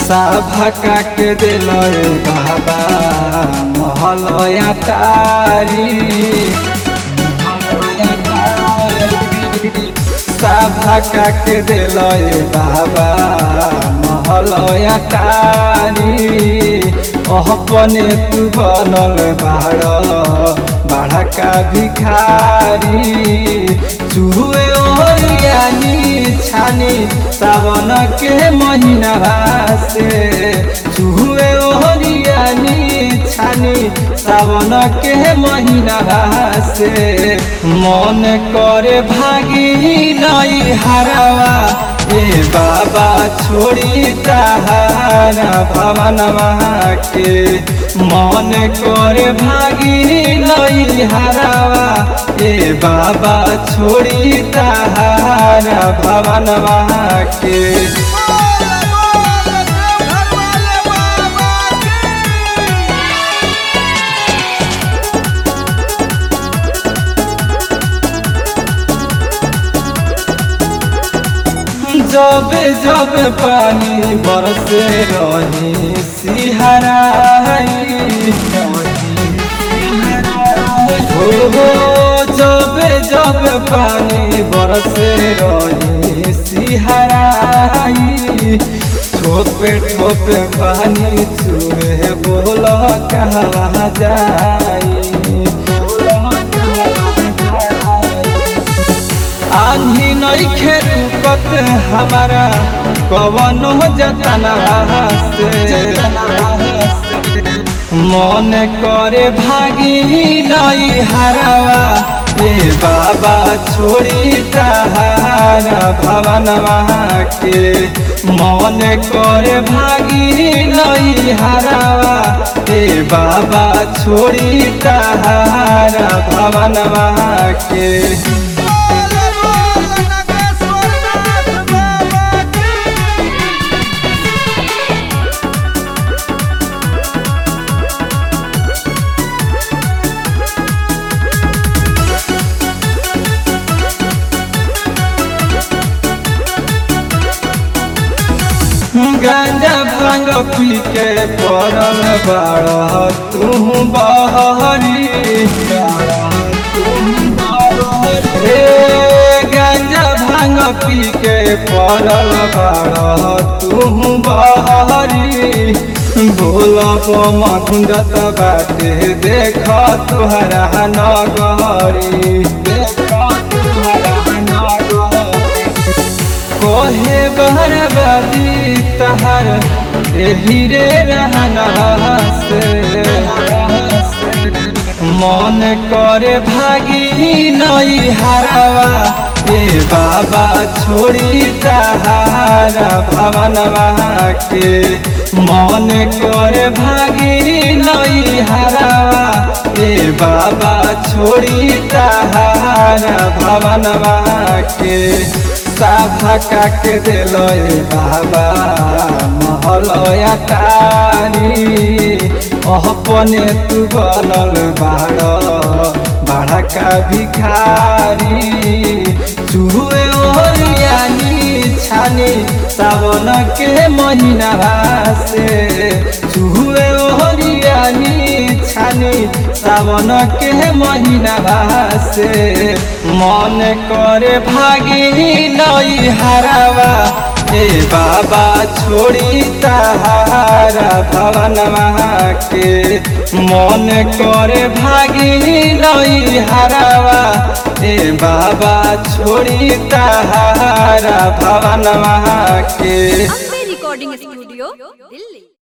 साभा के दिल बाबा महलया तारी साभा के दिल बाबा महलया तारी अपने तू बनल बाड़ बाढ़ का भिखारी चूहे ओरियानी छानी सावन के महीना से चूहे ओरियानी छानी सावन के महीना से मन करे भागी नई हरावा ए बाबा छोड़ी ताहारा भवन के मन करे भागी नई हरावा ए बाबा छोड़ी ताहारा भवन के बोल बोल देवघर वाले बाबा की जब जब पानी बरसे रही सिहराई हो हो जब जब पानी बरसे रही सिहराई ठोपे ठोपे पानी चुहे बोल कहाँ जाई आंधी नइखे रुकत हमारा कवनो जतना से मन करे भागी नई हरावा ए बाबा छोड़ी ताहारा भवन के मन करे भागी नई हरावा ए बाबा छोड़ी ताहारा भवन के बोल बोल नगेश्वर नाथ बाबा की गांजा भांग पी के पड़ल बाड़ तू बहरी हे गांजा भांग पी के पड़ल बाड़ तू बहरी भोल मखुंदत बाटे देख तुहरा नगरी देख तुहरा नगरी कोहे बहरबादी तहर एही रे रहना से मन करे भागी नई हरावा ए बाबा छोड़ी ताहारा भवन के मन करे भागी नई हरावा ए बाबा छोड़ी ताहारा भवन के साफा के दिल बाबा महलया तारी अपने तू बनल बाड़ बाढ़ का भिखारी चूहे ओरियानी छानी सावन के महीना से चूहे ओरियानी छानी सावन के महीना से मन करे भागी नई हरावा ए बाबा छोड़ी ताहारा भवन के मन करे भागी नई हरावा ए बाबा छोड़ी ताहारा भवन के अम्बे रिकॉर्डिंग स्टूडियो दिल्ली